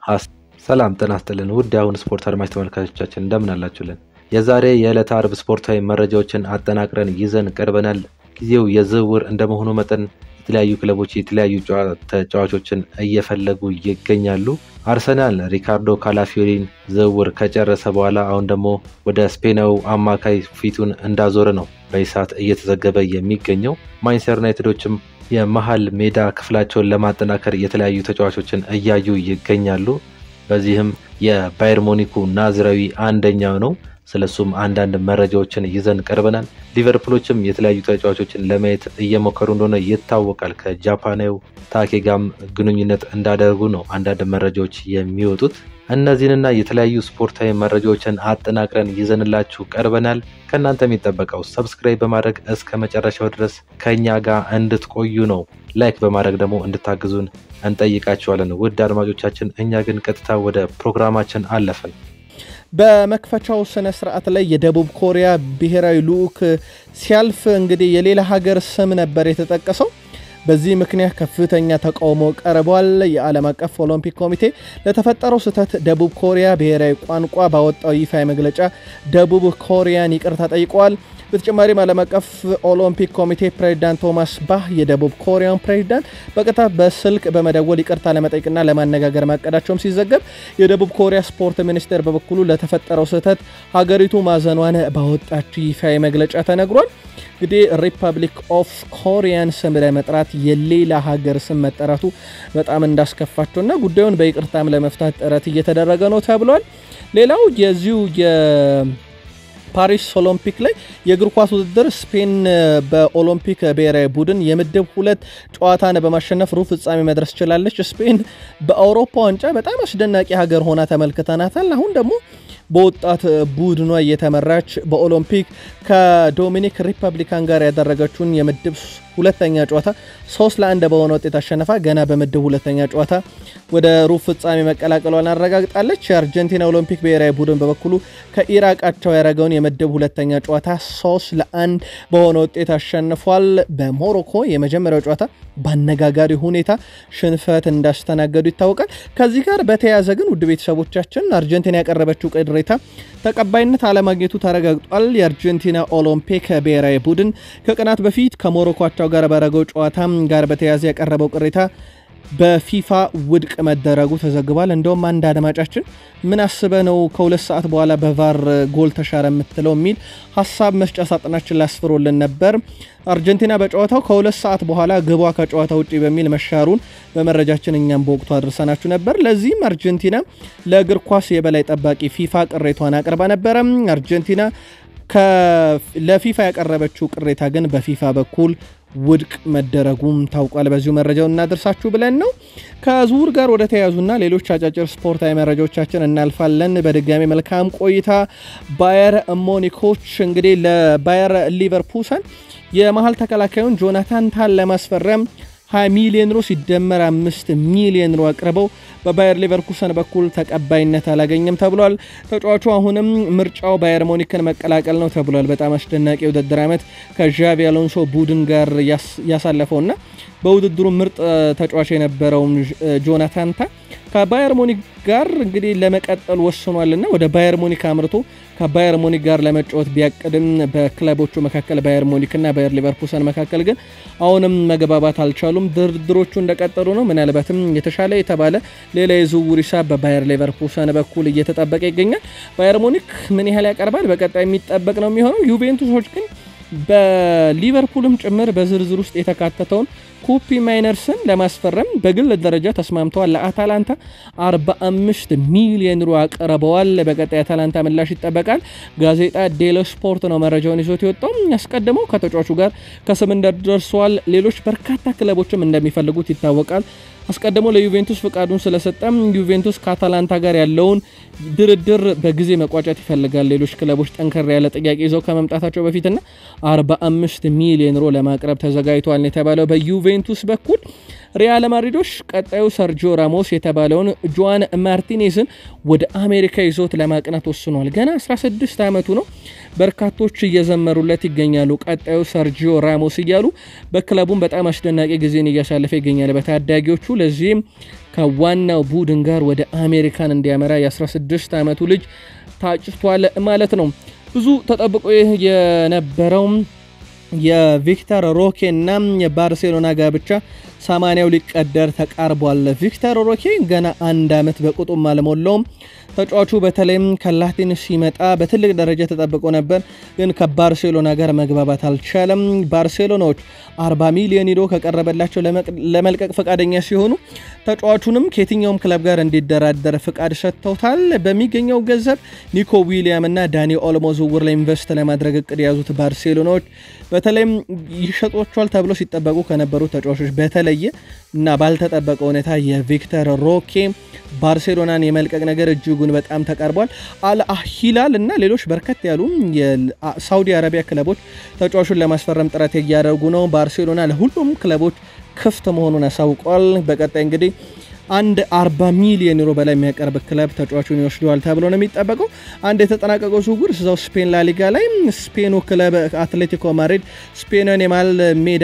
ሰላም ጤና ይስጥልን ውድ የአሁን ስፖርት አድማጭ ተመልካቾቻችን እንደምን አላችሁልን? የዛሬ የዕለተ አርብ ስፖርታዊ መረጃዎችን አጠናቅረን ይዘን ቀርበናል። ጊዜው የዝውውር እንደመሆኑ መጠን የተለያዩ ክለቦች የተለያዩ ተጫዋቾችን እየፈለጉ ይገኛሉ። አርሰናል ሪካርዶ ካላፊዮሪን ዝውውር ከጨረሰ በኋላ አሁን ደግሞ ወደ ስፔናዊ አማካይ ፊቱን እንዳዞረ ነው በዚህ ሰዓት እየተዘገበ የሚገኘው። ማንቸስተር ዩናይትዶችም የመሀል ሜዳ ክፍላቸውን ለማጠናከር የተለያዩ ተጫዋቾችን እያዩ ይገኛሉ። በዚህም የባየር ሞኒኩ ናዝራዊ አንደኛው ነው። ስለሱም አንዳንድ መረጃዎችን ይዘን ቀርበናል። ሊቨርፑሎችም የተለያዩ ተጫዋቾችን ለማየት እየሞከሩ እንደሆነ ይታወቃል። ከጃፓናዊ ታኬ ጋም ግንኙነት እንዳደርጉ ነው አንዳንድ መረጃዎች የሚወጡት። እነዚህንና የተለያዩ ስፖርታዊ መረጃዎችን አጠናቅረን ይዘንላችሁ ቀርበናል። ከእናንተ የሚጠበቀው ሰብስክራይብ በማድረግ እስከ መጨረሻው ድረስ ከእኛ ጋር እንድትቆዩ ነው። ላይክ በማድረግ ደግሞ እንድታግዙን እንጠይቃችኋለን። ውድ አድማጮቻችን፣ እኛ ግን ቀጥታ ወደ ፕሮግራማችን አለፍን። በመክፈቻው ስነ ስርዓት ላይ የደቡብ ኮሪያ ብሔራዊ ልዑክ ሲያልፍ እንግዲህ የሌላ ሀገር ስም ነበር የተጠቀሰው። በዚህ ምክንያት ከፍተኛ ተቃውሞ ቀርቧል። የዓለም አቀፍ ኦሎምፒክ ኮሚቴ ለተፈጠረው ስህተት ደቡብ ኮሪያ ብሔራዊ ቋንቋ ባወጣው ይፋ መግለጫ ደቡብ ኮሪያን ይቅርታ ጠይቀዋል። በተጨማሪም ዓለም አቀፍ ኦሎምፒክ ኮሚቴ ፕሬዚዳንት ቶማስ ባህ የደቡብ ኮሪያን ፕሬዚዳንት በቀጥታ በስልክ በመደወል ይቅርታ ለመጠየቅና ለማነጋገር ማቀዳቸውም ሲዘገብ፣ የደቡብ ኮሪያ ስፖርት ሚኒስቴር በበኩሉ ለተፈጠረው ስህተት ሀገሪቱ ማዘኗን ባወጣችው ይፋዊ መግለጫ ተነግሯል። እንግዲህ ሪፐብሊክ ኦፍ ኮሪያን ስም ለመጥራት የሌላ ሀገር ስም መጠራቱ በጣም እንዳስከፋቸውና ጉዳዩን በይቅርታም ለመፍታት ጥረት እየተደረገ ነው ተብሏል። ሌላው የዚሁ ፓሪስ ኦሎምፒክ ላይ የእግር ኳስ ውድድር ስፔን በኦሎምፒክ ብሔራዊ ቡድን የምድብ ሁለት ጨዋታን በማሸነፍ ሩብ ፍጻሜ መድረስ ችላለች። ስፔን በአውሮፓ ዋንጫ በጣም አስደናቂ ሀገር ሆና ተመልክተናታል። አሁን ደግሞ በወጣት ቡድኗ እየተመራች በኦሎምፒክ ከዶሚኒክ ሪፐብሊካን ጋር ያደረገችውን የምድብ ሁለተኛ ጨዋታ ሶስት ለአንድ በሆነ ውጤት አሸነፋ ገና በምድብ ሁለተኛ ጨዋታ ወደ ሩብ ፍጻሜ መቀላቀሏን አረጋግጣለች። የአርጀንቲና ኦሎምፒክ ብሔራዊ ቡድን በበኩሉ ከኢራቃቸው ያደረገውን የምድብ ሁለተኛ ጨዋታ ሶስት ለአንድ በሆነ ውጤት አሸንፏል። በሞሮኮ የመጀመሪያው ጨዋታ በአነጋጋሪ ሁኔታ ሽንፈት እንዳስተናገዱ ይታወቃል። ከዚህ ጋር በተያያዘ ግን ውድ ቤተሰቦቻችን አርጀንቲና ያቀረበችው ቅሬታ ተቀባይነት አለማግኘቱ ተረጋግጧል። የአርጀንቲና ኦሎምፒክ ብሔራዊ ቡድን ከቀናት በፊት ከሞሮኮቸው ጋር ባደረገው ጨዋታ ጋር በተያያዘ ያቀረበው ቅሬታ በፊፋ ውድቅ መደረጉ ተዘግቧል። እንደውም አንድ አድማጫችን ምን አስበ ነው ከሁለት ሰዓት በኋላ በቫር ጎል ተሻረ የምትለው የሚል ሀሳብ መስጫ ሳጥናችን ላስፍሮልን ነበር። አርጀንቲና በጨዋታው ከሁለት ሰዓት በኋላ ግቧ ከጨዋታ ውጭ በሚል መሻሩን በመረጃችን እኛም በወቅቱ አድርሰናችሁ ነበር። ለዚህም አርጀንቲና ለእግር ኳስ የበላይ ጠባቂ ፊፋ ቅሬቷን አቅርባ ነበረ። አርጀንቲና ለፊፋ ያቀረበችው ቅሬታ ግን በፊፋ በኩል ውድቅ መደረጉም ታውቋል። በዚሁ መረጃውን እናደርሳችሁ ብለን ነው። ከዝውውር ጋር ወደ ተያያዙና ሌሎች አጫጭር ስፖርታዊ መረጃዎቻችን እናልፋለን። በድጋሚ መልካም ቆይታ። ባየር ሞኒኮች እንግዲህ ለባየር ሊቨርፑሰን የመሀል ተከላካዩን ጆናታን ታን ለማስፈረም 20 ሚሊዮን ዩሮ ሲደመር 5 ሚሊዮን ዩሮ አቅርበው በባየር ሊቨርኩሰን በኩል ተቀባይነት አላገኘም ተብሏል። ተጫዋቹ አሁንም ምርጫው ባየር ሞኒክን መቀላቀል ነው ተብሏል። በጣም አስደናቂ የውድድር ዓመት ከዣቪ አሎንሶ ቡድን ጋር ያሳለፈውና በውድድሩ ምርጥ ተጫዋች የነበረውን ጆናታን ታ ከባየር ሙኒክ ጋር እንግዲህ ለመቀጠል ወስኗልና ወደ ባየር ሙኒክ አምርቶ ከባየር ሙኒክ ጋር ለመጫወት ቢያቅድም በክለቦቹ መካከል ባየር ሙኒክና ባየር ሊቨርኩሰን መካከል ግን አሁንም መግባባት አልቻሉም። ድርድሮቹ እንደቀጠሉ ነው። ምናልባትም የተሻለ የተባለ ሌላ የዝውውር ሂሳብ በባየር ሊቨርኩሰን በኩል እየተጠበቀ ይገኛል። ባየር ሙኒክ ምን ያህል ያቀርባል በቀጣይ የሚጠበቅ ነው የሚሆነው። ዩቬንቱሶች ግን በሊቨርፑልም ጭምር በዝርዝር ውስጥ የተካተተውን ኩፒ ማይነርስን ለማስፈረም በግል ደረጃ ተስማምተዋል። ለአታላንታ 45 ሚሊዮን ዩሮ አቅርበዋል። በቀጣይ አታላንታ ምላሽ ይጠበቃል። ጋዜጣ ዴሎ ስፖርት ነው መረጃውን ይዞት የወጣው። ያስቀድመው ከተጫዋቹ ጋር ከስምምነት ደርሰዋል። ሌሎች በርካታ ክለቦችም እንደሚፈልጉት ይታወቃል። አስቀድሞ ለዩቬንቱስ ፍቃዱን ስለሰጠም ዩቬንቱስ ከአታላንታ ጋር ያለውን ድርድር በጊዜ መቋጨት ይፈልጋል። ሌሎች ክለቦች ጠንከር ያለ ጥያቄ ይዘው ከመምጣታቸው በፊትና 45 ሚሊዮን ዩሮ ለማቅረብ ተዘጋጅተዋል የተባለው በዩቬ በዩቬንቱስ በኩል ሪያል ማድሪዶች ቀጣዩ ሰርጂዮ ራሞስ የተባለውን ጆዋን ማርቲኔዝን ወደ አሜሪካ ይዞት ለማቅናት ወስኗል። ገና 16 ዓመቱ ነው። በርካቶች እየዘመሩለት ይገኛሉ። ቀጣዩ ሰርጂዮ ራሞስ እያሉ በክለቡም በጣም አስደናቂ ጊዜን እያሳለፈ ይገኛል በታዳጊዎቹ። ለዚህም ከዋናው ቡድን ጋር ወደ አሜሪካን እንዲያመራ የ16 ዓመቱ ልጅ ታጭቷል ማለት ነው። ብዙ ተጠብቆ የነበረው የቪክተር ሮኬ እና የባርሴሎና ጋብቻ ሰማንያው ሊቀደር ተቃርቧል። ቪክተር ሮኬ ገና አንድ ዓመት በቁጡም አልሞላውም። ተጫዋቹ በተለይም ከላቲን ሲመጣ በትልቅ ደረጃ ተጠብቆ ነበር፣ ግን ከባርሴሎና ጋር መግባባት አልቻለም። ባርሴሎናዎች 40 ሚሊዮን ዩሮ ከቀረበላቸው ለመልቀቅ ፈቃደኛ ሲሆኑ ተጫዋቹንም ከየትኛውም ክለብ ጋር እንዲደራደር ፍቃድ ሰጥተውታል። በሚገኘው ገንዘብ ኒኮ ዊሊያም እና ዳኒ ኦልሞ ዝውውር ላይ ኢንቨስት ለማድረግ እቅድ የያዙት ባርሴሎናዎች በተለይም ይሸጧቸዋል ተብሎ ሲጠበቁ ከነበሩ ተጫዋቾች በተለየ እና ባልተጠበቀ ሁኔታ የቪክተር ሮኬ ባርሴሎናን የመልቀቅ ነገር እጅጉን በጣም ተቃርቧል። አልሂላል እና ሌሎች በርከት ያሉ የሳውዲ አረቢያ ክለቦች ተጫዋቹን ለማስፈረም ጥረት እያደረጉ ነው። ባርሴሎና ለሁሉም ክለቦች ክፍት መሆኑን አሳውቋል። በቀጣይ እንግዲህ አንድ 40 ሚሊዮን ዩሮ በላይ የሚያቀርብ ክለብ ተጫዋቹን ይወስደዋል ተብሎ ነው የሚጠበቀው። አንድ የተጠናቀቀው ዝውውር እዛው ስፔን ላሊጋ ላይ ስፔኑ ክለብ አትሌቲኮ ማድሪድ ስፔንን የመሀል ሜዳ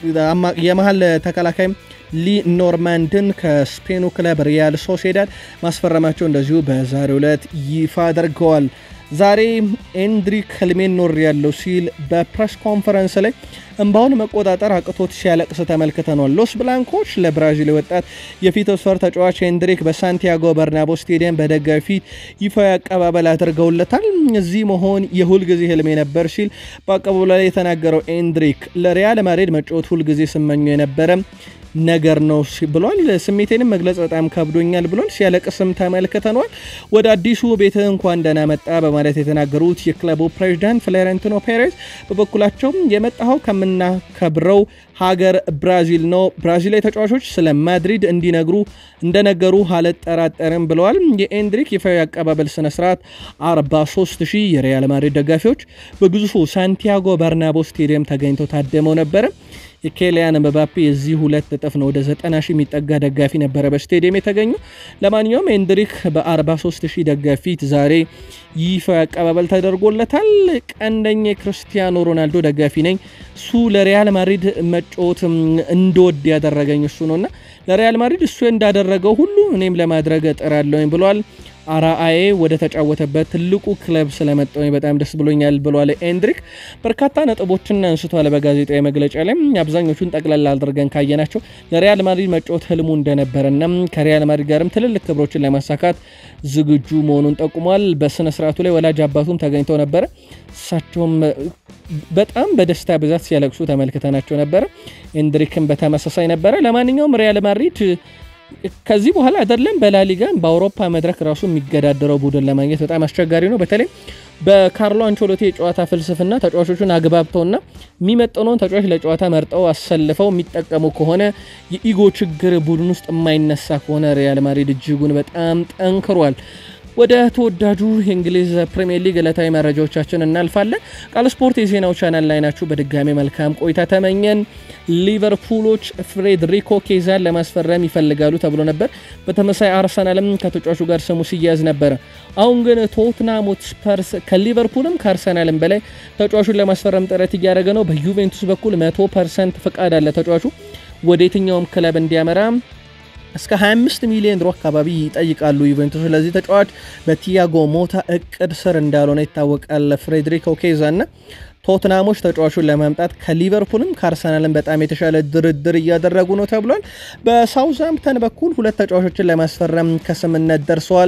የመሀል ተከላካይ ሊ ኖርማንድን ከስፔኑ ክለብ ሪያል ሶሴዳድ ማስፈረማቸው እንደዚሁ በዛሬው ዕለት ይፋ አድርገዋል። ዛሬ ኤንድሪክ ህልሜን ኖር ያለው ሲል በፕሬስ ኮንፈረንስ ላይ እንባውን መቆጣጠር አቅቶት ሲያለቅስ ተመልክተኗል። ሎስ ብላንኮች ለብራዚል ወጣት የፊት መስመር ተጫዋች ኤንድሪክ በሳንቲያጎ በርናቦ ስቴዲየም በደጋፊ ፊት ይፋዊ አቀባበል አድርገውለታል። እዚህ መሆን የሁልጊዜ ህልሜ ነበር ሲል በአቀባበሉ ላይ የተናገረው ኤንድሪክ ለሪያል ማድሪድ መጫወት ሁልጊዜ ስመኘው የነበረ ነገር ነው ብሏል። ስሜቴንም መግለጽ በጣም ከብዶኛል ብሏል። ሲያለቅስም ተመልክተኗል። ወደ አዲሱ ቤት እንኳን ደህና መጣ በማለት የተናገሩት የክለቡ ፕሬዚዳንት ፍሎሬንቲኖ ፔሬዝ በበኩላቸው የመጣኸው ከምናከብረው ሀገር ብራዚል ነው። ብራዚላዊ ተጫዋቾች ስለ ማድሪድ እንዲነግሩ እንደነገሩ አልጠራጠርም ብለዋል። የኤንድሪክ ይፋዊ አቀባበል ስነስርዓት 43 ሺህ የሪያል ማድሪድ ደጋፊዎች በግዙፉ ሳንቲያጎ በርናቦ ስቴዲየም ተገኝተው ታደመው ነበረ። የኬሊያን ምባፔ የዚህ ሁለት እጥፍ ነው። ወደ 90 ሺህ የሚጠጋ ደጋፊ ነበረ በስቴዲየም የተገኙ። ለማንኛውም ኤንድሪክ በ43 ሺህ ደጋፊ ፊት ዛሬ ይፋዊ አቀባበል ተደርጎለታል። ቀንደኛ የክርስቲያኖ ሮናልዶ ደጋፊ ነኝ። እሱ ለሪያል ማድሪድ መጫወት እንደወድ ያደረገኝ እሱ ነውና ለሪያል ማድሪድ እሱ እንዳደረገው ሁሉ እኔም ለማድረግ እጥራለሁኝ ብሏል። አራአዬ ወደ ተጫወተበት ትልቁ ክለብ ስለመጣሁኝ በጣም ደስ ብሎኛል ብሏል ኤንድሪክ። በርካታ ነጥቦችን አንስቷል በጋዜጣዊ መግለጫ ላይ። አብዛኞቹን ጠቅላላ አድርገን ካየናቸው ለሪያል ማድሪድ መጫወት ህልሙ እንደነበረና ከሪያል ማድሪድ ጋርም ትልልቅ ክብሮችን ለማሳካት ዝግጁ መሆኑን ጠቁሟል። በስነ ስርዓቱ ላይ ወላጅ አባቱም ተገኝተው ነበረ። እሳቸውም በጣም በደስታ ብዛት ሲያለቅሱ ተመልክተናቸው ነበረ። ኤንድሪክም በተመሳሳይ ነበረ። ለማንኛውም ሪያል ማድሪድ ከዚህ በኋላ አይደለም በላሊጋ በአውሮፓ መድረክ ራሱ የሚገዳደረው ቡድን ለማግኘት በጣም አስቸጋሪ ነው። በተለይ በካርሎ አንቾሎቲ የጨዋታ ፍልስፍና ተጫዋቾቹን አግባብተውና የሚመጠነውን ተጫዋች ለጨዋታ መርጠው አሰልፈው የሚጠቀሙ ከሆነ የኢጎ ችግር ቡድን ውስጥ የማይነሳ ከሆነ ሪያል ማድሪድ እጅጉን በጣም ጠንክሯል። ወደ ተወዳጁ የእንግሊዝ ፕሪምየር ሊግ ዕለታዊ መረጃዎቻችን እናልፋለን። ቃል ስፖርት የዜናው ቻናል ላይ ናችሁ። በድጋሚ መልካም ቆይታ ተመኘን። ሊቨርፑሎች ፍሬድሪኮ ኬዛን ለማስፈረም ይፈልጋሉ ተብሎ ነበር። በተመሳይ አርሰናልም ከተጫዋቹ ጋር ስሙ ሲያዝ ነበረ። አሁን ግን ቶትናም ሆትስፐርስ ከሊቨርፑልም ከአርሰናልም በላይ ተጫዋቹን ለማስፈረም ጥረት እያደረገ ነው። በዩቬንቱስ በኩል 100 ፐርሰንት ፍቃድ አለ ተጫዋቹ ወደ የትኛውም ክለብ እንዲያመራ እስከ 25 ሚሊዮን ዩሮ አካባቢ ይጠይቃሉ ዩቬንቱስ። ስለዚህ ተጫዋች በቲያጎ ሞታ እቅድ ስር እንዳልሆነ ይታወቃል። ፍሬድሪኮ ኬዛ እና ቶትናሞች ተጫዋቹን ለማምጣት ከሊቨርፑልም ከአርሰናልም በጣም የተሻለ ድርድር እያደረጉ ነው ተብሏል። በሳውዝሃምፕተን በኩል ሁለት ተጫዋቾችን ለማስፈረም ከስምነት ደርሰዋል።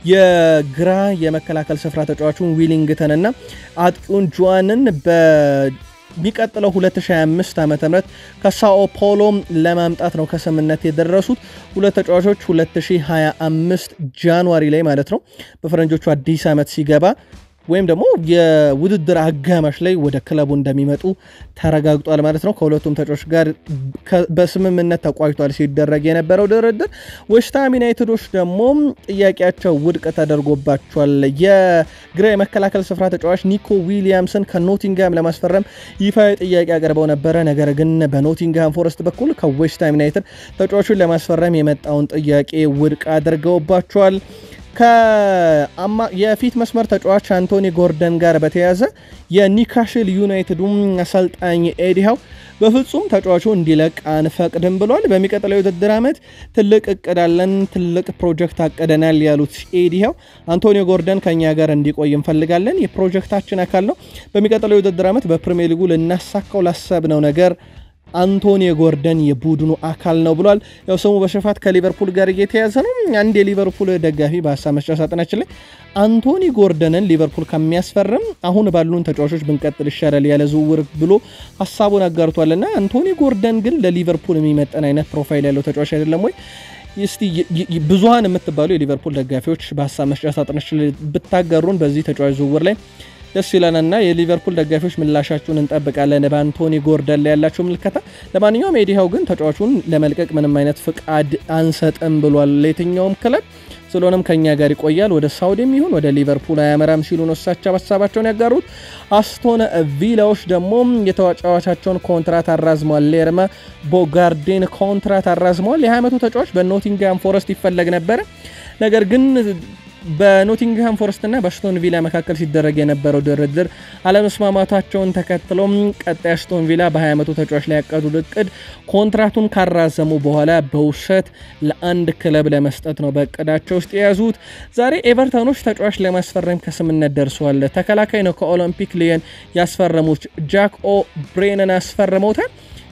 የግራ የመከላከል ስፍራ ተጫዋቹን ዊሊንግተን እና አጥቂውን ጆዋንን በ የሚቀጥለው 2025 ዓ ም ከሳኦ ፖሎ ለማምጣት ነው ከስምነት የደረሱት። ሁለት ተጫዋቾች 2025 ጃንዋሪ ላይ ማለት ነው በፈረንጆቹ አዲስ ዓመት ሲገባ ወይም ደግሞ የውድድር አጋማሽ ላይ ወደ ክለቡ እንደሚመጡ ተረጋግጧል ማለት ነው። ከሁለቱም ተጫዋቾች ጋር በስምምነት ተቋጭቷል ሲደረግ የነበረው ድርድር። ዌስትሃም ዩናይትዶች ደግሞ ጥያቄያቸው ውድቅ ተደርጎባቸዋል። የግራ የመከላከል ስፍራ ተጫዋች ኒኮ ዊሊያምስን ከኖቲንግሃም ለማስፈረም ይፋዊ ጥያቄ አቅርበው ነበረ። ነገር ግን በኖቲንግሃም ፎረስት በኩል ከዌስትሃም ዩናይትድ ተጫዋቹን ለማስፈረም የመጣውን ጥያቄ ውድቅ አድርገውባቸዋል። የፊት መስመር ተጫዋች አንቶኒ ጎርደን ጋር በተያያዘ የኒካሽል ዩናይትዱ አሰልጣኝ ኤዲሃው በፍጹም ተጫዋቹ እንዲለቅ አንፈቅድም ብሏል። በሚቀጥለው የውድድር ዓመት ትልቅ እቅድ አለን፣ ትልቅ ፕሮጀክት አቅደናል ያሉት ኤዲሃው አንቶኒ ጎርደን ከኛ ጋር እንዲቆይ እንፈልጋለን፣ የፕሮጀክታችን አካል ነው። በሚቀጥለው የውድድር ዓመት በፕሪሚየር ሊጉ ልናሳካው ላሰብነው ነገር አንቶኒ ጎርደን የቡድኑ አካል ነው ብሏል። ያው ስሙ በስፋት ከሊቨርፑል ጋር እየተያዘ ነው። አንድ የሊቨርፑል ደጋፊ በሀሳብ መስጫ ሳጥናችን ላይ አንቶኒ ጎርደንን ሊቨርፑል ከሚያስፈርም አሁን ባሉን ተጫዋቾች ብንቀጥል ይሻላል ያለ ዝውውር ብሎ ሀሳቡን አጋርቷልና አንቶኒ ጎርደን ግን ለሊቨርፑል የሚመጠን አይነት ፕሮፋይል ያለው ተጫዋች አይደለም ወይ? እስቲ ብዙሀን የምትባሉ የሊቨርፑል ደጋፊዎች በሀሳብ መስጫ ሳጥናችን ላይ ብታጋሩን በዚህ ተጫዋች ዝውውር ላይ ደስ ይለንና የሊቨርፑል ደጋፊዎች ምላሻችሁን እንጠብቃለን። በአንቶኒ ጎርደን ላይ ያላቸው ምልከታ። ለማንኛውም ኤዲሃው ግን ተጫዋቹን ለመልቀቅ ምንም አይነት ፍቃድ አንሰጥም ብሏል ለየትኛውም ክለብ። ስለሆነም ከኛ ጋር ይቆያል፣ ወደ ሳውዲም ይሁን ወደ ሊቨርፑል አያመራም ሲሉ ነው እሳቸው ሀሳባቸውን ያጋሩት። አስቶን ቪላዎች ደግሞ የተጫዋቻቸውን ኮንትራት አራዝመዋል። ሌርመ ቦጋርዴን ኮንትራት አራዝመዋል። የ20 ዓመቱ ተጫዋች በኖቲንግሃም ፎረስት ይፈለግ ነበረ ነገር ግን በኖቲንግሃም ፎረስት እና በአስቶን ቪላ መካከል ሲደረግ የነበረው ድርድር አለመስማማታቸውን ተከትሎም ቀጣይ አስቶን ቪላ በ20 ዓመቱ ተጫዋች ላይ ያቀዱት እቅድ ኮንትራቱን ካራዘሙ በኋላ በውሰት ለአንድ ክለብ ለመስጠት ነው በእቅዳቸው ውስጥ የያዙት። ዛሬ ኤቨርተኖች ተጫዋች ለማስፈረም ከስምነት ደርሰዋል። ተከላካይ ነው ከኦሎምፒክ ሊየን ያስፈረሙት ጃክ ኦ ብሬንን አስፈርመውታል።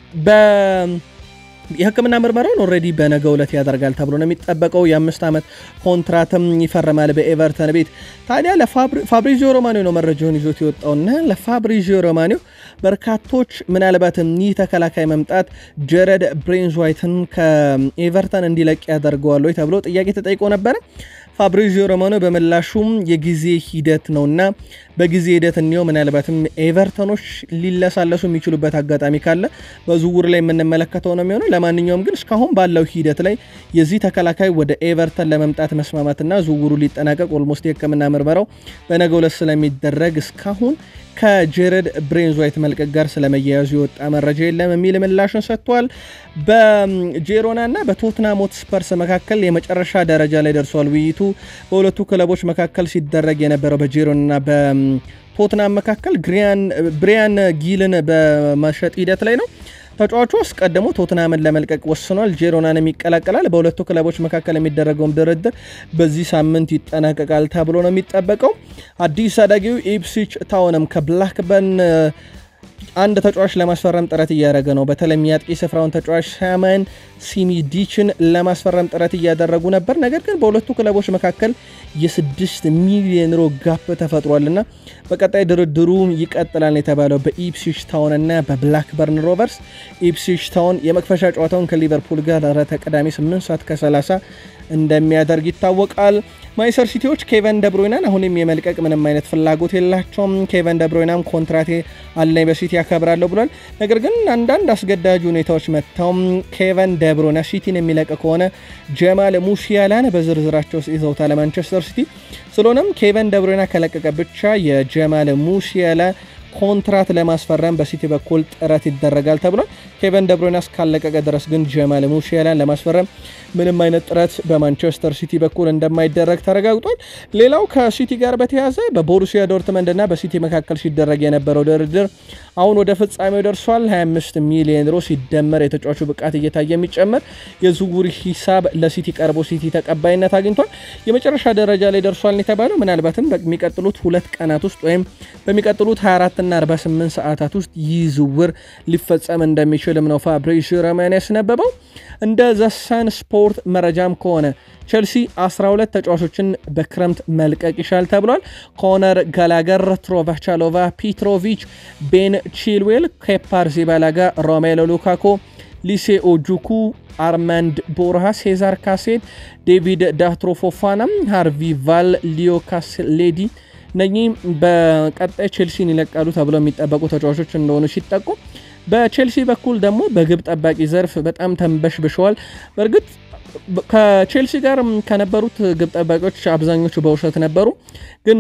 የሕክምና ምርመራውን ኦልሬዲ በነገ ዕለት ያደርጋል ተብሎ ነው የሚጠበቀው። የአምስት ዓመት ኮንትራትም ይፈርማል በኤቨርተን ቤት። ታዲያ ለፋብሪዚዮ ሮማኒዮ ነው መረጃውን ይዞት የወጣውና ለፋብሪዚዮ ሮማኒዮ በርካቶች ምናልባትም ይህ ተከላካይ መምጣት ጀረድ ብሬንዝ ዋይትን ከኤቨርተን እንዲለቅ ያደርገዋል ወይ ተብሎ ጥያቄ ተጠይቆ ነበረ። ፋብሪዚዮ ሮማኖ በምላሹም የጊዜ ሂደት ነውና በጊዜ ሂደት እኒው ምናልባትም ኤቨርተኖች ሊለሳለሱ የሚችሉበት አጋጣሚ ካለ በዝውውር ላይ የምንመለከተው ነው የሚሆነው። ለማንኛውም ግን እስካሁን ባለው ሂደት ላይ የዚህ ተከላካይ ወደ ኤቨርተን ለመምጣት መስማማትና ዝውውሩ ሊጠናቀቅ ኦልሞስት የሕክምና ምርመራው በነገው ዕለት ስለሚደረግ እስካሁን ከጄረድ ብሬንዝ ዋይት መልቀቅ ጋር ስለመያያዙ የወጣ መረጃ የለም የሚል ምላሹን ሰጥቷል። በጄሮና እና በቶትናም ሆትስፐርስ መካከል የመጨረሻ ደረጃ ላይ ደርሷል ውይይቱ። በሁለቱ ክለቦች መካከል ሲደረግ የነበረው በጄሮና በቶትናም መካከል ብሪያን ጊልን በመሸጥ ሂደት ላይ ነው። ተጫዋቹ አስቀድሞ ቶትናምን ለመልቀቅ ወስኗል። ጄሮናንም ይቀላቀላል። በሁለቱ ክለቦች መካከል የሚደረገውም ድርድር በዚህ ሳምንት ይጠናቀቃል ተብሎ ነው የሚጠበቀው። አዲስ አዳጊው ኢፕስዊች ታውንም ከብላክበርን አንድ ተጫዋች ለማስፈረም ጥረት እያደረገ ነው። በተለይም የአጥቂ ስፍራውን ተጫዋች ሳማን ሲሚዲችን ለማስፈረም ጥረት እያደረጉ ነበር። ነገር ግን በሁለቱ ክለቦች መካከል የስድስት ሚሊዮን ዩሮ ጋፕ ተፈጥሯልና በቀጣይ ድርድሩ ይቀጥላል የተባለው በኢፕስዊች ታውን እና በብላክበርን ሮቨርስ። ኢፕስዊች ታውን የመክፈሻ ጨዋታውን ከሊቨርፑል ጋር ረተ ቅዳሜ 8 ሰዓት ከ30 እንደሚያደርግ ይታወቃል። ማንቸስተር ሲቲዎች ኬቨን ደብሮይናን አሁንም የመልቀቅ ምንም አይነት ፍላጎት የላቸውም። ኬቨን ደብሮይናም ኮንትራቴ አለኝ በሲቲ ያከብራለሁ ብሏል። ነገር ግን አንዳንድ አስገዳጅ ሁኔታዎች መጥተው ኬቨን ደብሮይና ሲቲን የሚለቅ ከሆነ ጀማል ሙሲያላን በዝርዝራቸው ውስጥ ይዘውታል ማንቸስተር ሲቲ። ስለሆነም ኬቨን ደብሮይና ከለቀቀ ብቻ የጀማል ሙሲያላ ኮንትራት ለማስፈረም በሲቲ በኩል ጥረት ይደረጋል ተብሏል። ኬቨን ደብሮይና እስካለቀቀ ድረስ ግን ጀማል ሙሲያላን ለማስፈረም ምንም አይነት ጥረት በማንቸስተር ሲቲ በኩል እንደማይደረግ ተረጋግጧል። ሌላው ከሲቲ ጋር በተያያዘ በቦሩሲያ ዶርትመንድ እና በሲቲ መካከል ሲደረግ የነበረው ድርድር አሁን ወደ ፍጻሜው ደርሷል። 25 ሚሊዮን ዩሮ ሲደመር የተጫዋቹ ብቃት እየታየ የሚጨመር የዝውውር ሂሳብ ለሲቲ ቀርቦ ሲቲ ተቀባይነት አግኝቷል። የመጨረሻ ደረጃ ላይ ደርሷል የተባለው ምናልባትም በሚቀጥሉት ሁለት ቀናት ውስጥ ወይም በሚቀጥሉት 24 እና 48 ሰዓታት ውስጥ ይህ ዝውውር ሊፈጸም እንደሚችልም ነው ፋብሪዚዮ ሮማኖ ያስነበበው። እንደ ዘሰን ስፖርት መረጃም ከሆነ ቼልሲ 12 ተጫዋቾችን በክረምት መልቀቅ ይሻል ተብሏል። ኮነር ጋላገር፣ ትሮቫቻሎቫ፣ ፒትሮቪች፣ ቤን ቺልዌል፣ ኬፓር ዚባላጋ፣ ሮሜሎ ሉካኮ፣ ሊሴ ኦጁኩ፣ አርማንድ ቦርሃ፣ ሴዛር ካሴድ፣ ዴቪድ ዳትሮ ፎፋና፣ ሃርቪ ቫል፣ ሊዮ ካስሌዲ እነኚህ በቀጣይ ቼልሲን ይለቃሉ ተብለው የሚጠበቁ ተጫዋቾች እንደሆኑ ሲጠቁ በቼልሲ በኩል ደግሞ በግብ ጠባቂ ዘርፍ በጣም ተንበሽብሸዋል። በእርግጥ ከቼልሲ ጋር ከነበሩት ግብ ጠባቂዎች አብዛኞቹ በውሰት ነበሩ። ግን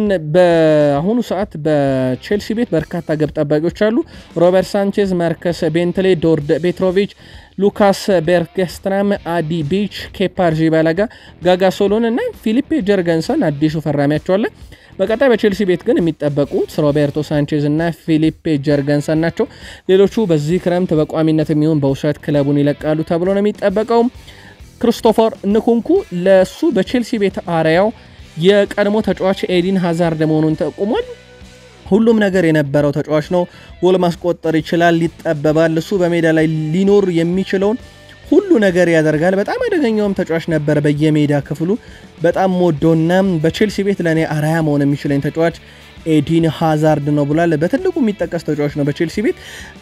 በአሁኑ ሰዓት በቼልሲ ቤት በርካታ ግብ ጠባቂዎች አሉ። ሮበርት ሳንቼዝ፣ ማርከስ ቤንትሌ፣ ዶርድ ቤትሮቪች፣ ሉካስ ቤርገስትራም፣ አዲ ቢች፣ ኬፓ አሪዛባላጋ፣ ጋጋ ሶሎን እና ፊሊፔ ጀርገንሰን አዲሱ ፈራሚያቸው አለ። በቀጣይ በቼልሲ ቤት ግን የሚጠበቁት ሮቤርቶ ሳንቼዝ እና ፊሊፔ ጀርገንሰን ናቸው። ሌሎቹ በዚህ ክረምት በቋሚነት የሚሆን በውሰት ክለቡን ይለቃሉ ተብሎ ነው የሚጠበቀው። ክሪስቶፈር ንኩንኩ ለሱ በቼልሲ ቤት አርያው የቀድሞ ተጫዋች ኤዲን ሃዛርድ መሆኑን ጠቁሟል። ሁሉም ነገር የነበረው ተጫዋች ነው። ጎል ማስቆጠር ይችላል፣ ይጠበባል። እሱ በሜዳ ላይ ሊኖር የሚችለውን ሁሉ ነገር ያደርጋል። በጣም አደገኛውም ተጫዋች ነበር በየሜዳ ክፍሉ። በጣም ሞዶና በቼልሲ ቤት ለእኔ አርያ መሆን የሚችለኝ ተጫዋች ኤዲን ሃዛርድ ነው ብሏል። በትልቁ የሚጠቀስ ተጫዋች ነው በቼልሲ ቤት።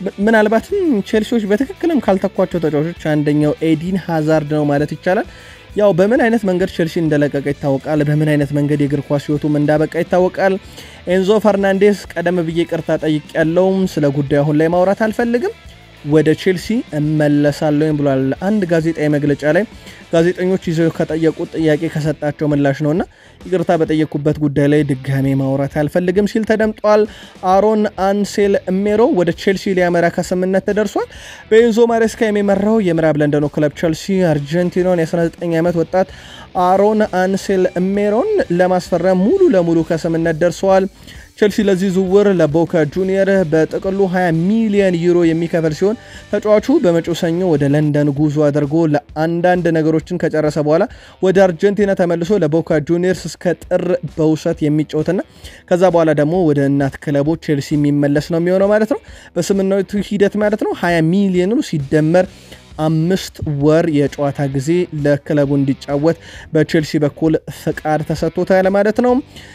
ምናልባትም ቼልሲዎች በትክክልም ካልተኳቸው ተጫዋቾች አንደኛው ኤዲን ሃዛርድ ነው ማለት ይቻላል። ያው በምን አይነት መንገድ ቼልሲ እንደለቀቀ ይታወቃል። በምን አይነት መንገድ የእግር ኳስ ሕይወቱም እንዳበቃ ይታወቃል። ኤንዞ ፈርናንዴስ ቀደም ብዬ ቅርታ ጠይቅ ያለውም ስለ ጉዳዩ አሁን ላይ ማውራት አልፈልግም ወደ ቼልሲ እመለሳለሁ ብሏል። አንድ ጋዜጣዊ መግለጫ ላይ ጋዜጠኞች ይዘው ከጠየቁት ጥያቄ ከሰጣቸው ምላሽ ነውና ይቅርታ በጠየቁበት ጉዳይ ላይ ድጋሜ ማውራት አልፈልግም ሲል ተደምጧል። አሮን አንሴል ሜሮ ወደ ቼልሲ ሊያመራ ከስምነት ተደርሷል። በኤንዞ ማሬስካ የሚመራው የምዕራብ ለንደኑ ክለብ ቼልሲ አርጀንቲናውን የ19 ዓመት ወጣት አሮን አንሴል ሜሮን ለማስፈረም ሙሉ ለሙሉ ከስምነት ደርሰዋል። ቼልሲ ለዚህ ዝውውር ለቦካ ጁኒየር በጥቅሉ 20 ሚሊዮን ዩሮ የሚከፈል ሲሆን ተጫዋቹ በመጪው ሰኞ ወደ ለንደን ጉዞ አድርጎ ለአንዳንድ ነገሮችን ከጨረሰ በኋላ ወደ አርጀንቲና ተመልሶ ለቦካ ጁኒየርስ እስከ ጥር በውሰት የሚጫወትና ከዛ በኋላ ደግሞ ወደ እናት ክለቦች ቼልሲ የሚመለስ ነው የሚሆነው ማለት ነው። በስምምነቱ ሂደት ማለት ነው 20 ሚሊዮኑ ሲደመር አምስት ወር የጨዋታ ጊዜ ለክለቡ እንዲጫወት በቼልሲ በኩል ፍቃድ ተሰጥቶታል ማለት ነው።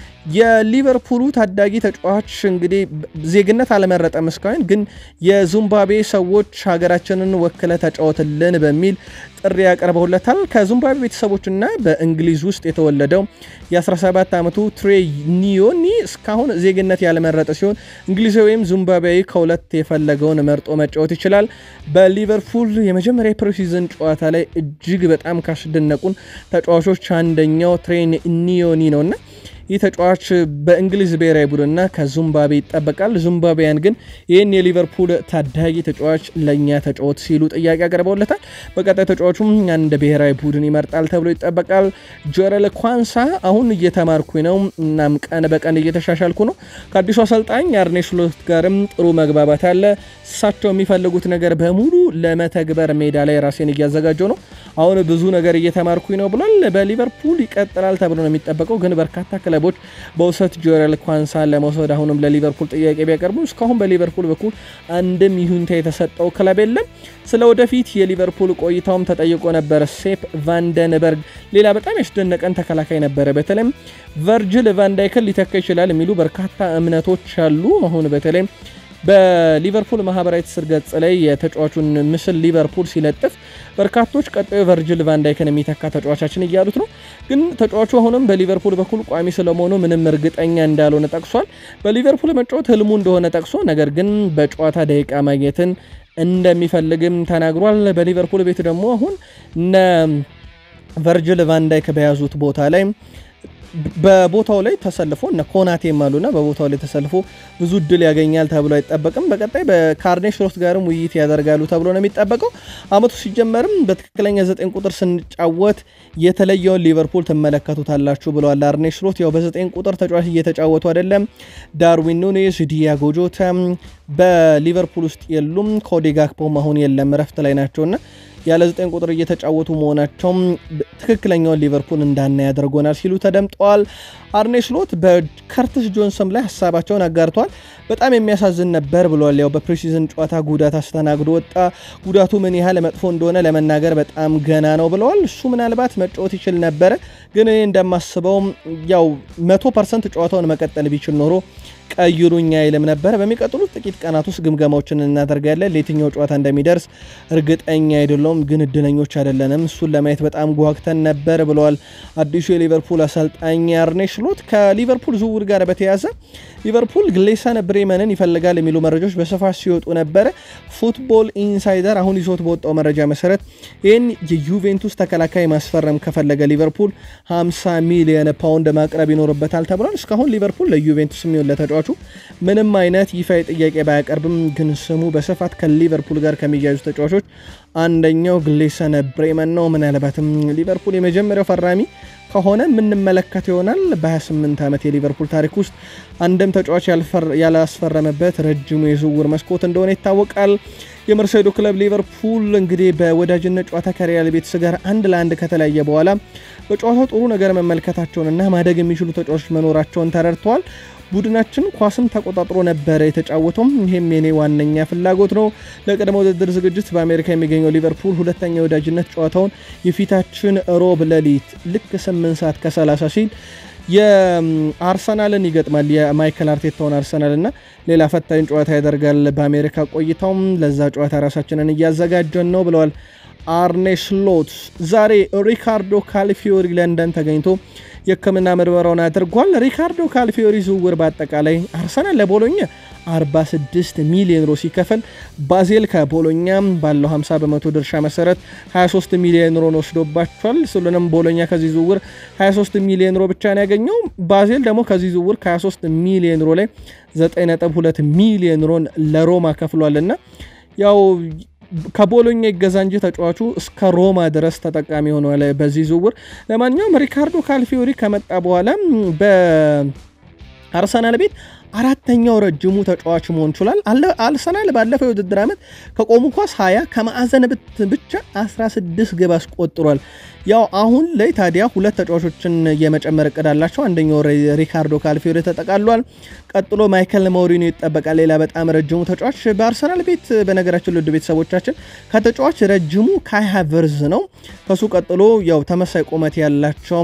የሊቨርፑሉ ታዳጊ ተጫዋች እንግዲህ ዜግነት አልመረጠም እስካሁን፣ ግን የዚምባብዌ ሰዎች ሀገራችንን ወክለ ተጫወትልን በሚል ጥሪ ያቀርበውለታል። ከዚምባብዌ ቤተሰቦችና በእንግሊዝ ውስጥ የተወለደው የ17 ዓመቱ ትሬ ኒዮኒ እስካሁን ዜግነት ያልመረጠ ሲሆን እንግሊዛዊ ወይም ዚምባብዌዊ ከሁለት የፈለገውን መርጦ መጫወት ይችላል። በሊቨርፑል የመጀመሪያ የፕሪሲዝን ጨዋታ ላይ እጅግ በጣም ካስደነቁን ተጫዋቾች አንደኛው ትሬ ኒዮኒ ነውና ይህ ተጫዋች በእንግሊዝ ብሔራዊ ቡድንና ከዚምባብዌ ይጠበቃል። ዚምባብያን ግን ይህን የሊቨርፑል ታዳጊ ተጫዋች ለእኛ ተጫወት ሲሉ ጥያቄ አቅርበውለታል። በቀጣይ ተጫዋቹም አንድ ብሔራዊ ቡድን ይመርጣል ተብሎ ይጠበቃል። ጆረል ኳንሳ አሁን እየተማርኩ ነው፣ እናም ቀን በቀን እየተሻሻልኩ ነው። ከአዲሱ አሰልጣኝ አርኔ ስሎት ጋርም ጥሩ መግባባት አለ። እሳቸው የሚፈልጉት ነገር በሙሉ ለመተግበር ሜዳ ላይ ራሴን እያዘጋጀው ነው። አሁን ብዙ ነገር እየተማርኩኝ ነው ብሏል። በሊቨርፑል ይቀጥላል ተብሎ ነው የሚጠበቀው ግን በርካታ ክለቦች በውሰት ጆረል ኳንሳን ለመውሰድ አሁንም ለሊቨርፑል ጥያቄ ቢያቀርቡ እስካሁን በሊቨርፑል በኩል አንድም ይሁንታ የተሰጠው ክለብ የለም። ስለ ወደፊት የሊቨርፑል ቆይታውም ተጠይቆ ነበር። ሴፕ ቫንደንበርግ ሌላ በጣም ያስደነቀን ተከላካይ ነበረ። በተለይም ቨርጅል ቫንዳይክን ሊተካ ይችላል የሚሉ በርካታ እምነቶች አሉ። አሁን በተለይም በሊቨርፑል ማህበራዊ ትስስር ገጽ ላይ የተጫዋቹን ምስል ሊቨርፑል ሲለጥፍ በርካቶች ቀጣዩ ቨርጅል ቫንዳይክን የሚተካ ተጫዋቻችን እያሉት ነው። ግን ተጫዋቹ አሁንም በሊቨርፑል በኩል ቋሚ ስለመሆኑ ምንም እርግጠኛ እንዳልሆነ ጠቅሷል። በሊቨርፑል መጫወት ህልሙ እንደሆነ ጠቅሶ ነገር ግን በጨዋታ ደቂቃ ማግኘትን እንደሚፈልግም ተናግሯል። በሊቨርፑል ቤት ደግሞ አሁን እነ ቨርጅል ቫንዳይክ በያዙት ቦታ ላይ በቦታው ላይ ተሰልፎ እነ ኮናቴም አሉና በቦታው ላይ ተሰልፎ ብዙ እድል ያገኛል ተብሎ አይጠበቅም። በቀጣይ በካርኔ ስሎት ጋርም ውይይት ያደርጋሉ ተብሎ ነው የሚጠበቀው። አመቱ ሲጀመርም በትክክለኛ ዘጠኝ ቁጥር ስንጫወት የተለየውን ሊቨርፑል ትመለከቱታላችሁ ብለዋል አርኔ ስሎት። ያው በዘጠኝ ቁጥር ተጫዋች እየተጫወቱ አይደለም። ዳርዊን ኑኔዝ፣ ዲያጎ ጆታ በሊቨርፑል ውስጥ የሉም። ኮዲ ጋክፖም አሁን የለም፣ እረፍት ላይ ናቸውና ያለ ዘጠኝ ቁጥር እየተጫወቱ መሆናቸውም ትክክለኛውን ሊቨርፑል እንዳና ያደርጎናል ሲሉ ተደምጠዋል። አርኔ ስሎት በከርትስ ጆንሰን ላይ ሀሳባቸውን አጋርተዋል። በጣም የሚያሳዝን ነበር ብሏል። ያው በፕሪሲዝን ጨዋታ ጉዳት አስተናግዶ ወጣ። ጉዳቱ ምን ያህል መጥፎ እንደሆነ ለመናገር በጣም ገና ነው ብለዋል። እሱ ምናልባት መጫወት ይችል ነበረ፣ ግን እኔ እንደማስበው ያው መቶ ፐርሰንት ጨዋታውን መቀጠል ቢችል ኖሮ ቀይሩኝ አይልም ነበር። በሚቀጥሉት ጥቂት ቀናት ውስጥ ግምገማዎችን እናደርጋለን። ለየትኛው ጨዋታ እንደሚደርስ እርግጠኛ አይደለውም፣ ግን እድለኞች አይደለንም። እሱን ለማየት በጣም ጓግተን ነበር ብለዋል አዲሱ የሊቨርፑል አሰልጣኝ አርኔ ስሎት። ከሊቨርፑል ዝውውር ጋር በተያያዘ ሊቨርፑል ግሌሰን ብሬመንን ይፈልጋል የሚሉ መረጃዎች በስፋት ሲወጡ ነበረ። ፉትቦል ኢንሳይደር አሁን ይዞት በወጣው መረጃ መሰረት ይህን የዩቬንቱስ ተከላካይ ማስፈረም ከፈለገ ሊቨርፑል 50 ሚሊዮን ፓውንድ ማቅረብ ይኖርበታል ተብሏል። እስካሁን ሊቨርፑል ለዩቬንቱስ የሚሆን ለተጫዋቹ ምንም አይነት ይፋዊ ጥያቄ ባያቀርብም ግን ስሙ በስፋት ከሊቨርፑል ጋር ከሚያዙ ተጫዋቾች አንደኛው ግሌሰን ብሬመን ነው። ምናልባትም ሊቨርፑል የመጀመሪያው ፈራሚ ከሆነ የምንመለከት ይሆናል። በ28 ዓመት የሊቨርፑል ታሪክ ውስጥ አንድም ተጫዋች ያላስፈረመበት ረጅሙ የዝውውር መስኮት እንደሆነ ይታወቃል። የመርሴዶ ክለብ ሊቨርፑል እንግዲህ በወዳጅነት ጨዋታ ከሪያል ቤቲስ ጋር አንድ ለአንድ ከተለያየ በኋላ በጨዋታው ጥሩ ነገር መመልከታቸውንና ማደግ የሚችሉ ተጫዋቾች መኖራቸውን ተረድተዋል። ቡድናችን ኳስም ተቆጣጥሮ ነበረ የተጫወተውም። ይህም የኔ ዋነኛ ፍላጎት ነው። ለቅድመ ውድድር ዝግጅት በአሜሪካ የሚገኘው ሊቨርፑል ሁለተኛ የወዳጅነት ጨዋታውን የፊታችን ሮብ ሌሊት ልክ 8 ሰዓት ከ30 ሲል የአርሰናልን ይገጥማል። የማይከል አርቴታውን አርሰናል እና ሌላ ፈታኝ ጨዋታ ያደርጋል። በአሜሪካ ቆይታውም ለዛ ጨዋታ ራሳችንን እያዘጋጀን ነው ብለዋል አርኔ ስሎት። ዛሬ ሪካርዶ ካልፊዮሪ ለንደን ተገኝቶ የሕክምና ምርመራውን አድርጓል። ሪካርዶ ካልፊዮሪ ዝውውር በአጠቃላይ አርሰናል ለቦሎኛ 46 ሚሊዮን ዩሮ ሲከፈል ባዜል ከቦሎኛ ባለው 50 በመቶ ድርሻ መሰረት 23 ሚሊዮን ዩሮን ወስዶባቸዋል። ስለሆነም ቦሎኛ ከዚህ ዝውውር 23 ሚሊዮን ዩሮ ብቻ ነው ያገኘው። ባዜል ደግሞ ከዚህ ዝውውር ከ23 ሚሊዮን ዩሮ ላይ 9.2 ሚሊዮን ዩሮን ለሮማ ከፍሏልና ያው ከቦሎኛ ይገዛ እንጂ ተጫዋቹ እስከ ሮማ ድረስ ተጠቃሚ ሆኗል በዚህ ዝውውር። ለማንኛውም ሪካርዶ ካልፊዮሪ ከመጣ በኋላ በአርሰናል ቤት አራተኛው ረጅሙ ተጫዋች መሆን ችሏል። አርሰናል ባለፈው የውድድር ዓመት ከቆሙ ኳስ 20 ከማዕዘን ብት ብቻ 16 ግብ አስቆጥሯል። ያው አሁን ላይ ታዲያ ሁለት ተጫዋቾችን የመጨመር እቅድ አላቸው። አንደኛው ሪካርዶ ካልፊዮሪ ተጠቃሏል። ቀጥሎ ማይከል ሞሪኒዮ ይጠበቃል። ሌላ በጣም ረጅሙ ተጫዋች በአርሰናል ቤት በነገራችን ልድ ቤተሰቦቻችን ከተጫዋች ረጅሙ ካይ ሃቨርዝ ነው። ከሱ ቀጥሎ ያው ተመሳይ ቁመት ያላቸው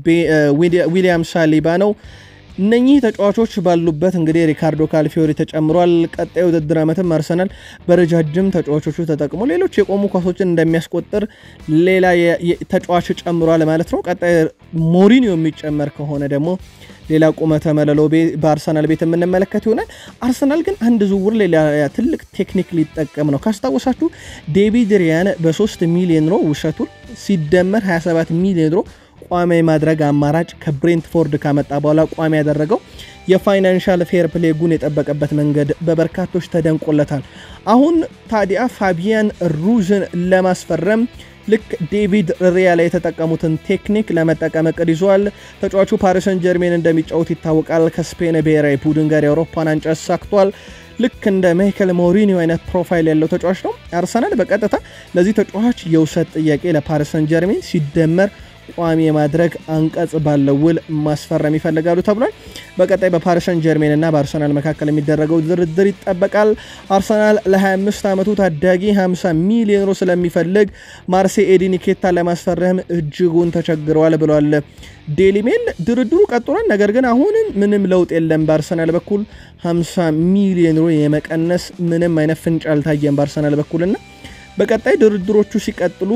ዊሊያም ሳሊባ ነው። እነኚህ ተጫዋቾች ባሉበት እንግዲህ ሪካርዶ ካልፊዮሪ ተጨምሯል። ቀጣይ ውድድር ዓመትም አርሰናል በረጃጅም ተጫዋቾቹ ተጠቅሞ ሌሎች የቆሙ ኳሶችን እንደሚያስቆጥር ሌላ ተጫዋች ጨምሯል ማለት ነው። ቀጣይ ሞሪኒዮ የሚጨመር ከሆነ ደግሞ ሌላ ቁመተ መለሎ በአርሰናል ቤት የምንመለከት ይሆናል። አርሰናል ግን አንድ ዝውውር ሌላ ትልቅ ቴክኒክ ሊጠቀም ነው። ካስታወሳችሁ ዴቪድ ሪያን በ3 ሚሊዮን ዩሮ ውሰቱን ሲደመር 27 ሚሊዮን ዩሮ ቋሚ ማድረግ አማራጭ ከብሬንትፎርድ ካመጣ በኋላ ቋሚ ያደረገው የፋይናንሻል ፌር ፕሌጉን የጠበቀበት መንገድ በበርካቶች ተደንቆለታል። አሁን ታዲያ ፋቢያን ሩዝን ለማስፈረም ልክ ዴቪድ ሪያ ላይ የተጠቀሙትን ቴክኒክ ለመጠቀም እቅድ ይዟል። ተጫዋቹ ፓሪሰን ጀርሜን እንደሚጫወት ይታወቃል። ከስፔን ብሔራዊ ቡድን ጋር የአውሮፓን ዋንጫ አሳክቷል። ልክ እንደ ማይከል ሞሪኒዮ አይነት ፕሮፋይል ያለው ተጫዋች ነው። አርሰናል በቀጥታ ለዚህ ተጫዋች የውሰት ጥያቄ ለፓሪሰን ጀርሜን ሲደመር ቋሚ የማድረግ አንቀጽ ባለው ውል ማስፈረም ይፈልጋሉ ተብሏል። በቀጣይ በፓሪሰን ጀርሜን እና በአርሰናል መካከል የሚደረገው ድርድር ይጠበቃል። አርሰናል ለ25 ዓመቱ ታዳጊ 50 ሚሊዮን ዩሮ ስለሚፈልግ ማርሴ ኤዲኒኬታ ለማስፈረም እጅጉን ተቸግረዋል ብሏል ዴሊ ሜል። ድርድሩ ቀጥሏል። ነገር ግን አሁንም ምንም ለውጥ የለም። በአርሰናል በኩል 50 ሚሊዮን ዩሮ የመቀነስ ምንም አይነት ፍንጭ አልታየም በአርሰናል በኩልና በቀጣይ ድርድሮቹ ሲቀጥሉ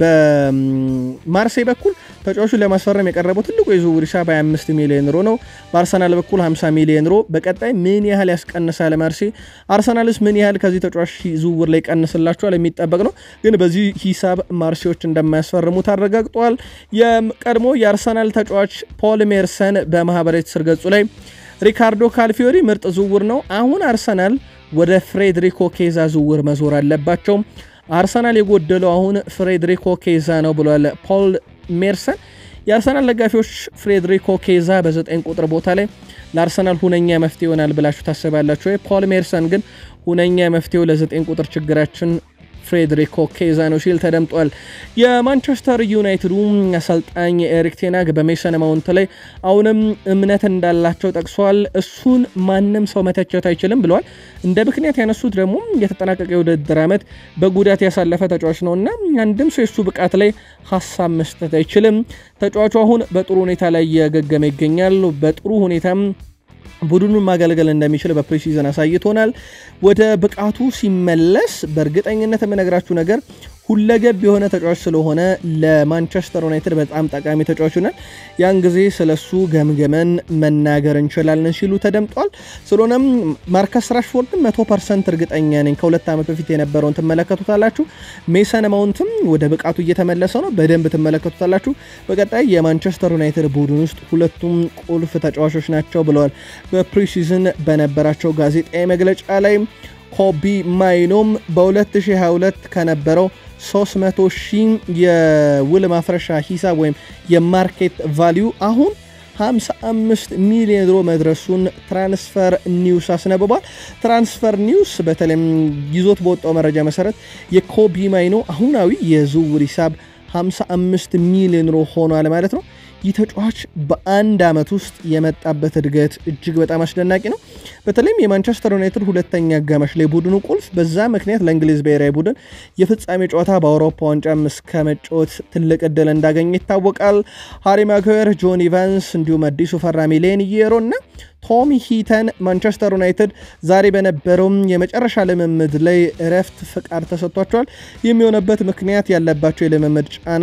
በማርሴይ በኩል ተጫዋቹን ለማስፈረም የቀረበው ትልቁ የዝውውር ሂሳብ 25 ሚሊዮን ዩሮ ነው። በአርሰናል በኩል 50 ሚሊዮን ዩሮ። በቀጣይ ምን ያህል ያስቀንሳል ማርሴይ? አርሰናልስ ምን ያህል ከዚህ ተጫዋች ዝውውር ላይ ቀንስላቸዋል? የሚጠበቅ ነው። ግን በዚህ ሂሳብ ማርሴዎች እንደማያስፈርሙ ታረጋግጧል። የቀድሞ የአርሰናል ተጫዋች ፖል ሜርሰን በማህበራዊ ትስስር ገጹ ላይ ሪካርዶ ካልፊዮሪ ምርጥ ዝውውር ነው። አሁን አርሰናል ወደ ፍሬድሪኮ ኬዛ ዝውውር መዞር አለባቸው። አርሰናል የጎደለው አሁን ፍሬድሪኮ ኬዛ ነው ብሏል ፖል ሜርሰን። የአርሰናል ደጋፊዎች ፍሬድሪኮ ኬዛ በዘጠኝ ቁጥር ቦታ ላይ ለአርሰናል ሁነኛ መፍትሄ ይሆናል ብላችሁ ታስባላችሁ? ፖል ሜርሰን ግን ሁነኛ መፍትሄው ለዘጠኝ ቁጥር ችግራችን ፍሬድሪኮ ኬዛ ነው ሲል ተደምጧል። የማንቸስተር ዩናይትዱ አሰልጣኝ ኤሪክ ቴናግ በሜሰን ማውንት ላይ አሁንም እምነት እንዳላቸው ጠቅሷል። እሱን ማንም ሰው መተቸት አይችልም ብለዋል። እንደ ምክንያት ያነሱት ደግሞ የተጠናቀቀ የውድድር ዓመት በጉዳት ያሳለፈ ተጫዋች ነው እና አንድም ሰው የሱ ብቃት ላይ ሀሳብ መስጠት አይችልም። ተጫዋቹ አሁን በጥሩ ሁኔታ ላይ እያገገመ ይገኛል። በጥሩ ሁኔታም ቡድኑን ማገልገል እንደሚችል በፕሪሲዝን አሳይቶናል። ወደ ብቃቱ ሲመለስ በእርግጠኝነት የምነግራችሁ ነገር ሁለገብ የሆነ ተጫዋች ስለሆነ ለማንቸስተር ዩናይትድ በጣም ጠቃሚ ተጫዋች ይሆናል። ያን ጊዜ ስለሱ ገምገመን መናገር እንችላለን ሲሉ ተደምጧል። ስለሆነም ማርከስ ራሽፎርድን መቶ ፐርሰንት እርግጠኛ ነኝ ከሁለት ዓመት በፊት የነበረውን ትመለከቱታላችሁ። ሜሰን ማውንትም ወደ ብቃቱ እየተመለሰ ነው፣ በደንብ ትመለከቱታላችሁ። በቀጣይ የማንቸስተር ዩናይትድ ቡድን ውስጥ ሁለቱም ቁልፍ ተጫዋቾች ናቸው ብለዋል በፕሪሲዝን በነበራቸው ጋዜጣዊ መግለጫ ላይ። ኮቢ ማይኖም በ2022 ከነበረው 300 ሺህ የውል ማፍረሻ ሂሳብ ወይም የማርኬት ቫሊዩ አሁን 55 ሚሊዮን ዩሮ መድረሱን ትራንስፈር ኒውስ አስነብቧል። ትራንስፈር ኒውስ በተለይም ይዞት በወጣው መረጃ መሰረት የኮቢ ማይኖ አሁናዊ የዝውውር ሂሳብ 55 ሚሊዮን ዩሮ ሆኗል ማለት ነው። ይህ ተጫዋች በአንድ ዓመት ውስጥ የመጣበት እድገት እጅግ በጣም አስደናቂ ነው። በተለይም የማንቸስተር ዩናይትድ ሁለተኛ አጋማሽ ላይ ቡድኑ ቁልፍ በዛ ምክንያት ለእንግሊዝ ብሔራዊ ቡድን የፍጻሜ ጨዋታ በአውሮፓ ዋንጫም እስከ መጫወት ትልቅ እድል እንዳገኘ ይታወቃል። ሃሪ ማጓየር፣ ጆን ኢቫንስ እንዲሁም አዲሱ ፈራሚ ሌን የሮ እና ቶሚ ሂተን ማንቸስተር ዩናይትድ ዛሬ በነበረውም የመጨረሻ ልምምድ ላይ እረፍት ፍቃድ ተሰጥቷቸዋል። የሚሆነበት ምክንያት ያለባቸው የልምምድ ጫና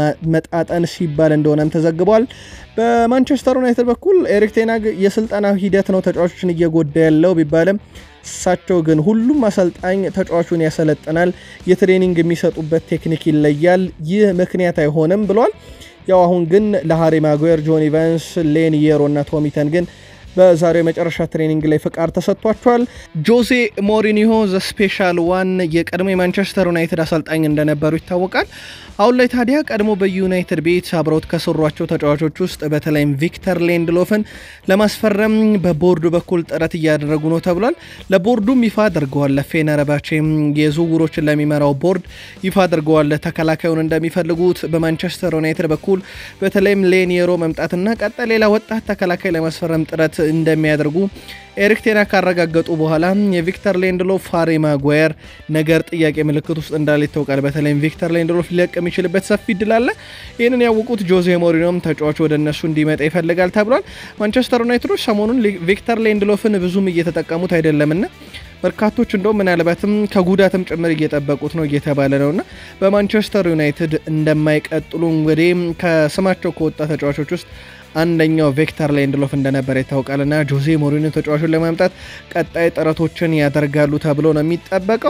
ለማመጣጠን ሲባል እንደሆነም ተዘግቧል። በማንቸስተር ዩናይትድ በኩል ኤሪክ ቴናግ የስልጠና ሂደት ነው ተጫዋቾችን እየጎዳ ያለው ቢባልም እሳቸው ግን ሁሉም አሰልጣኝ ተጫዋቹን ያሰለጥናል፣ የትሬኒንግ የሚሰጡበት ቴክኒክ ይለያል፣ ይህ ምክንያት አይሆንም ብለዋል። ያው አሁን ግን ለሃሪ ማጓየር፣ ጆን ኢቫንስ፣ ሌን የሮ እና ቶሚተን ግን በዛሬው የመጨረሻ ትሬኒንግ ላይ ፍቃድ ተሰጥቷቸዋል። ጆዜ ሞሪኒሆ ዘ ስፔሻል ዋን የቀድሞ የማንቸስተር ዩናይትድ አሰልጣኝ እንደነበሩ ይታወቃል። አሁን ላይ ታዲያ ቀድሞ በዩናይትድ ቤት አብረውት ከሰሯቸው ተጫዋቾች ውስጥ በተለይም ቪክተር ሌንድሎፍን ለማስፈረም በቦርዱ በኩል ጥረት እያደረጉ ነው ተብሏል። ለቦርዱም ይፋ አድርገዋል። ለፌነርባቼም የዝውውሮችን ለሚመራው ቦርድ ይፋ አድርገዋል ተከላካዩን እንደሚፈልጉት። በማንቸስተር ዩናይትድ በኩል በተለይም ሌኒየሮ መምጣትና ቀጣይ ሌላ ወጣት ተከላካይ ለማስፈረም ጥረት እንደሚያደርጉ ኤሪክ ቴና ካረጋገጡ በኋላ የቪክተር ሌንድሎፍ ሃሪ ማጓየር ነገር ጥያቄ ምልክት ውስጥ እንዳለ ይታወቃል። በተለይም ቪክተር ሌንድሎፍ ሊለቅ የሚችልበት ሰፊ እድል አለ። ይህንን ያወቁት ጆዜ ሞሪኖም ተጫዋቹ ወደ እነሱ እንዲመጣ ይፈልጋል ተብሏል። ማንቸስተር ዩናይትዶች ሰሞኑን ቪክተር ሌንድሎፍን ብዙም እየተጠቀሙት አይደለምና በርካቶች እንደውም ምናልባትም ከጉዳትም ጭምር እየጠበቁት ነው እየተባለ ነውና በማንቸስተር ዩናይትድ እንደማይቀጥሉ እንግዲህ ከስማቸው ከወጣ ተጫዋቾች ውስጥ አንደኛው ቪክተር ሌንድሎፍ እንደነበረ ይታወቃልና ጆዜ ሞሪኒዮ ተጫዋቹን ለማምጣት ቀጣይ ጥረቶችን ያደርጋሉ ተብሎ ነው የሚጠበቀው።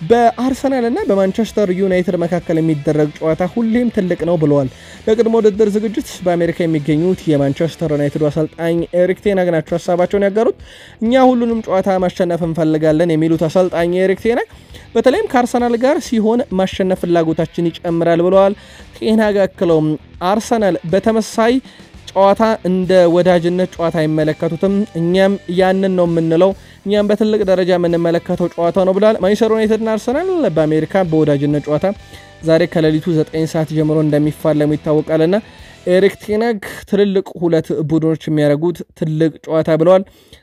በአርሰናል እና በማንቸስተር ዩናይትድ መካከል የሚደረግ ጨዋታ ሁሌም ትልቅ ነው ብለዋል። ለቅድመ ውድድር ዝግጅት በአሜሪካ የሚገኙት የማንቸስተር ዩናይትዱ አሰልጣኝ ኤሪክ ቴናግ ናቸው ሀሳባቸውን ያጋሩት። እኛ ሁሉንም ጨዋታ ማሸነፍ እንፈልጋለን የሚሉት አሰልጣኝ ኤሪክ ቴናግ በተለይም ከአርሰናል ጋር ሲሆን ማሸነፍ ፍላጎታችን ይጨምራል ብለዋል። ቴናግ አክለውም አርሰናል በተመሳይ ጨዋታ እንደ ወዳጅነት ጨዋታ አይመለከቱትም። እኛም ያንን ነው የምንለው። እኛም በትልቅ ደረጃ የምንመለከተው ጨዋታ ነው ብለዋል። ማንቸስተር ዩናይትድና አርሰናል በአሜሪካ በወዳጅነት ጨዋታ ዛሬ ከሌሊቱ 9 ሰዓት ጀምሮ እንደሚፋለሙ ይታወቃልና ኤሪክ ቴናግ ትልልቅ ሁለት ቡድኖች የሚያደርጉት ትልቅ ጨዋታ ብለዋል።